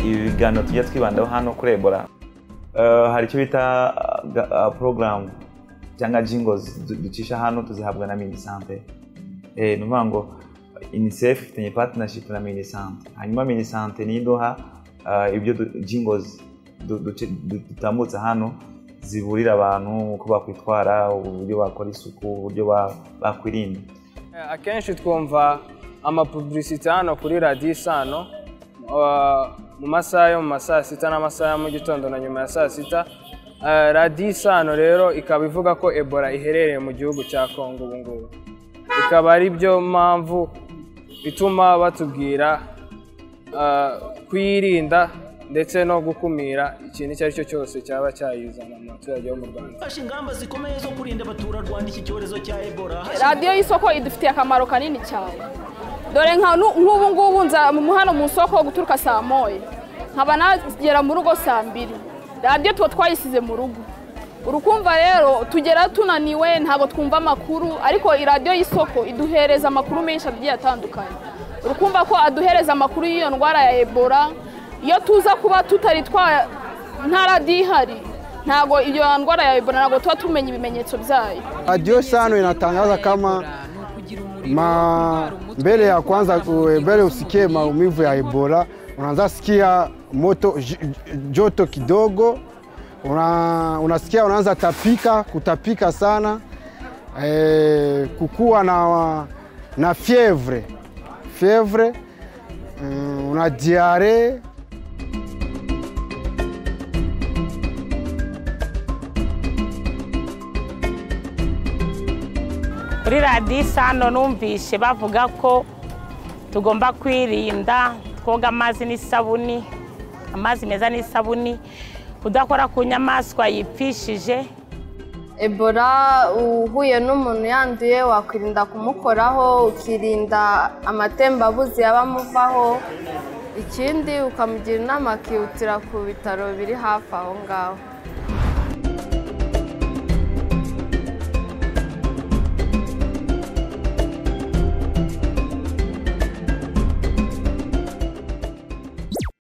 ibiganiro tujya twibandaho hano kuri ebola Eh, hari icyo bita ga- ah, porogaramu cyangwa jingo ducisha hano tuzihabwa na minisante ni ukuvuga ngo unicef ifitanye patinashipu na minisante hanyuma minisante niyo iduha ah, ibyo jingo dutambutsa hano ziburira abantu uko bakwitwara uburyo bakora isuku uburyo ba- bakwirinda Eh, akenshi twumva amapuburisite hano kuri radiyo isano eh, mu masaha yo mu ma saa sita n'amasaha ya mu gitondo na nyuma ya saa sita Eh, radiyo isano rero ikaba ivuga ko ebola iherereye mu gihugu cya kongo ubu ngubu ikaba ari byo mpamvu ituma batubwira eh, kuyirinda ndetse no gukumira ikintu icyo ari cyo cyose cyaba cyayizana mu baturage bo mu rwanda Hafashe ingamba zikomeye zo kurinda abaturarwanda iki cyorezo cya Ebola. radiyo y'isoko idufitiye akamaro kanini cyane dore nka nu- nk'ubu ngubu nza mu- hano mu isoko guturuka saa moya nkaba nagera mu rugo saa mbiri radiyo tuba twayisize mu rugo urukumva rero tugera tunaniwe ntabwo twumva amakuru ariko i radiyo y'isoko iduhereza amakuru menshi agiye atandukanye urukumva ko aduhereza amakuru y'iyo ndwara ya ebola iyo tuza kuba tutari twa nta radiyo ihari ntabwo iyo ndwara ya ebola ntabwo tuba tumenya ibimenyetso byayo Radio Sano inatangaza kama ma mbele ya kwanza, ku- mbele usikie maumivu ya Ebola, unaanza sikia moto j- j- joto kidogo, una, unasikia unaanza tapika kutapika sana e, kukuwa na, na fievre fievre mm, una diare kuri radiyo isano numvise bavuga ko tugomba kwirinda twoga amazi n'isabuni amazi meza n'isabuni kudakora ku nyamaswa yipfishije ebola uhuye n'umuntu yanduye wakwirinda kumukoraho ukirinda amatembabuzi yaba amuvaho ikindi ukamugira inama akihutira ku bitaro biri hafi aho ngaho